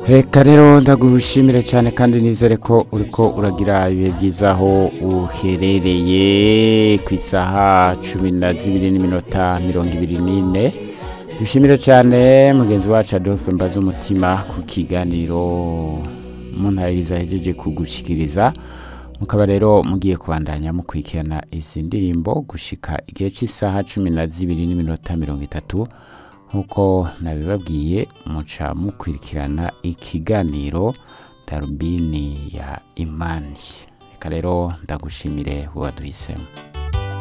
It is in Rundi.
reka rero ndagushimire cyane kandi nizere ko uriko uragira ibihe byiza aho uherereye ku isaha cumi na zibiri n'iminota mirongo ibiri n'ine dushimire cyane mugenzi wacu adolphe mbaza umutima ku kiganiro muntayiriza ahejeje kugushikiriza mukaba rero mugiye kubandanya mukurikirana izi ndirimbo gushika igihe cy'isaha cumi na zibiri n'iminota mirongo itatu nk'uko nabibabwiye muca mukurikirana ikiganiro darubini ya imani reka rero ndagushimire waduhisemo